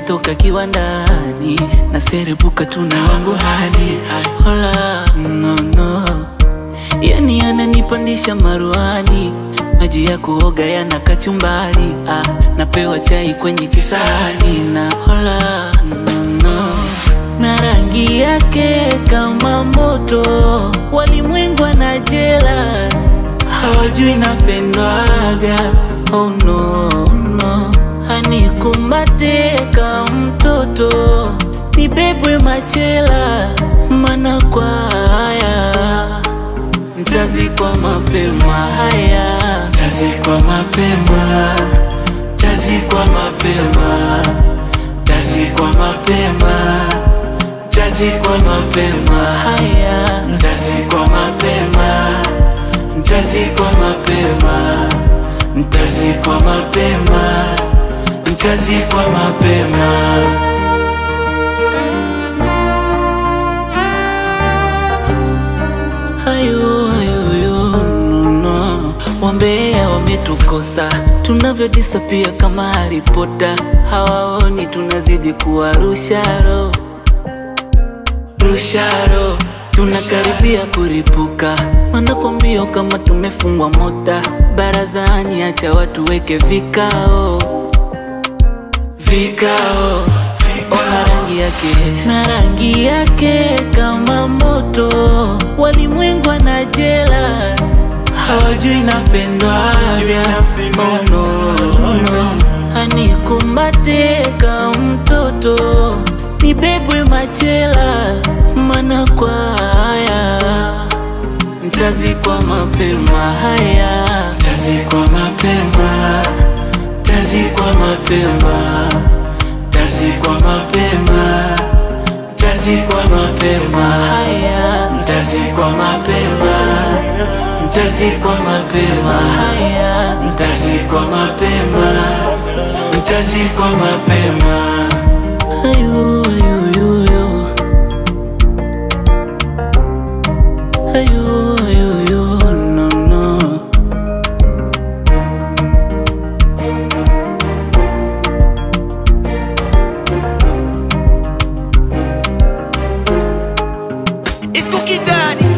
nimetoka kiwandani na serebuka tuna wangu hadi hola no, no. Yani ananipandisha maruani, maji ya kuoga yana kachumbari ah, napewa chai kwenye kisahani na hola no, no. na rangi yake kama moto, walimwengu na jealous hawajui napendwaga oh no, no. Anikumbate kama mtoto nibebwe machela mana kwa haya Ntazikwa mapema haya, tazikwa mapema, tazikwa mapema, tazikwa mapema, tazikwa mapema haya, ntazikwa mapema, ntazikwa mapema, ntazikwa mapema, ntazikwa mapema. Hayo hayo yo, no, no. Wambea wametukosa tunavyodisapia kama Harry Potter, hawaoni tunazidi kuwa rusharo rusharo, tunakaribia kuripuka, wanakwambia kama tumefungwa mota barazani, acha watu weke vikao vikao Ona rangi yake na rangi yake kama moto, walimwengu na jealous, hawajui napendwaga. Oh no, no. Anikumbate kama mtoto, nibebwe machela, mana kwa haya Ntazikwa mapema haya, tazikwa mapema, tazikwa mapema, tazikwa mapema, tazikwa mapema haya, tazikwa mapema, tazikwa mapema haya, tazikwa mapema, tazikwa mapema. Ayu, ayu, ayu, ayu. Ayu, ayu, ayu, no, no. It's cookie daddy.